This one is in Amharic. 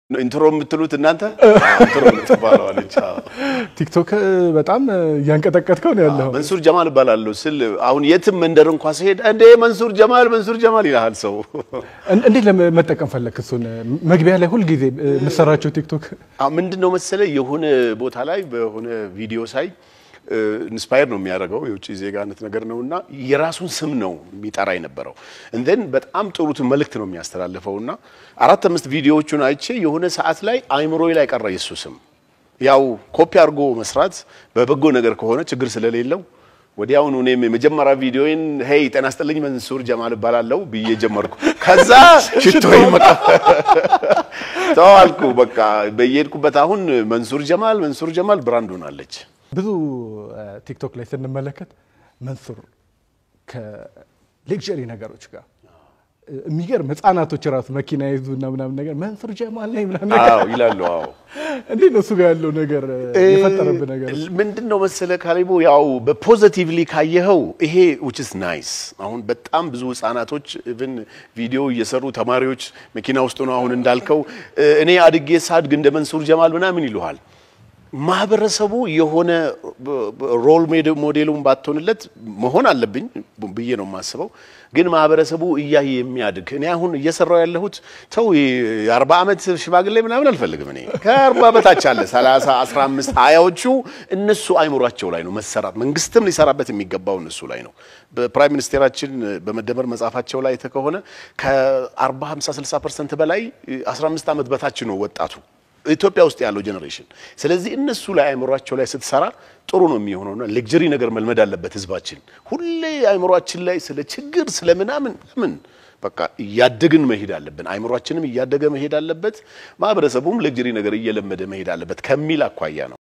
ኢንትሮ የምትሉት እናንተ ኢንትሮ የምትባለዋለች። ቲክቶክ በጣም እያንቀጠቀጥከው ነው ያለው። መንሱር ጀማል እባላለሁ ስል አሁን የትም መንደር እንኳ ሲሄድ እንዴ መንሱር ጀማል መንሱር ጀማል ይልሃል ሰው። እንዴት ለመጠቀም ፈለክ? እሱን መግቢያ ላይ ሁልጊዜ የምሰራቸው ቲክቶክ ምንድን ነው መሰለ የሆነ ቦታ ላይ በሆነ ቪዲዮ ሳይ ኢንስፓየር ነው የሚያደርገው የውጭ ዜጋነት ነገር ነው እና የራሱን ስም ነው የሚጠራ የነበረው እንደን በጣም ጥሩት መልእክት ነው የሚያስተላልፈው እና አራት አምስት ቪዲዮዎቹን አይቼ የሆነ ሰዓት ላይ አይምሮዬ ላይ ቀረ የሱ ስም። ያው ኮፒ አድርጎ መስራት በበጎ ነገር ከሆነ ችግር ስለሌለው ወዲያውኑ እኔም የመጀመሪያ ቪዲዮዬን ሄይ ጤና ይስጥልኝ መንሱር ጀማል እባላለሁ ብዬ ጀመርኩ። ከዛ ሽቶዬ መቀ ተዋልኩ። በቃ በየሄድኩበት አሁን መንሱር ጀማል መንሱር ጀማል ብራንድ ሆናለች። ብዙ ቲክቶክ ላይ ስንመለከት መንሱር ከሌክዠሪ ነገሮች ጋር የሚገርም ህጻናቶች ራሱ መኪና ይዙ እና ምናምን ነገር መንሱር ጀማል ላይ ምናምን ነገር አዎ ይላሉ። አዎ እንዴት ነው እሱ ጋር ያለው ነገር የፈጠረብህ ነገር? ምንድን ነው መሰለ ካሊቦ፣ ያው በፖዘቲቭሊ ካየኸው ይሄ which is nice። አሁን በጣም ብዙ ህጻናቶች ኢቭን ቪዲዮ እየሰሩ ተማሪዎች መኪና ውስጥ ነው አሁን እንዳልከው እኔ አድጌ ሳድግ እንደ መንሱር ጀማል ምናምን ይሉሃል። ማህበረሰቡ የሆነ ሮል ሞዴሉን ባትሆንለት መሆን አለብኝ ብዬ ነው የማስበው። ግን ማህበረሰቡ እያየ የሚያድግ እኔ አሁን እየሰራው ያለሁት ተው የአርባ ዓመት ሽማግሌ ምናምን አልፈልግም። እኔ ከአርባ በታች አለ ሰላሳ አስራ አምስት ሀያዎቹ እነሱ አይምሯቸው ላይ ነው መሰራት፣ መንግስትም ሊሰራበት የሚገባው እነሱ ላይ ነው። በፕራይም ሚኒስቴራችን በመደመር መጽሐፋቸው ላይ ከሆነ ከአርባ ሀምሳ ስልሳ ፐርሰንት በላይ አስራ አምስት ዓመት በታች ነው ወጣቱ ኢትዮጵያ ውስጥ ያለው ጄኔሬሽን። ስለዚህ እነሱ ላይ አእምሯቸው ላይ ስትሰራ ጥሩ ነው የሚሆነውና ሌክጀሪ ነገር መልመድ አለበት ህዝባችን። ሁሌ አእምሯችን ላይ ስለ ችግር ስለ ምናምን ምን በቃ እያደግን መሄድ አለብን። አእምሯችንም እያደገ መሄድ አለበት። ማህበረሰቡም ሌክጀሪ ነገር እየለመደ መሄድ አለበት ከሚል አኳያ ነው።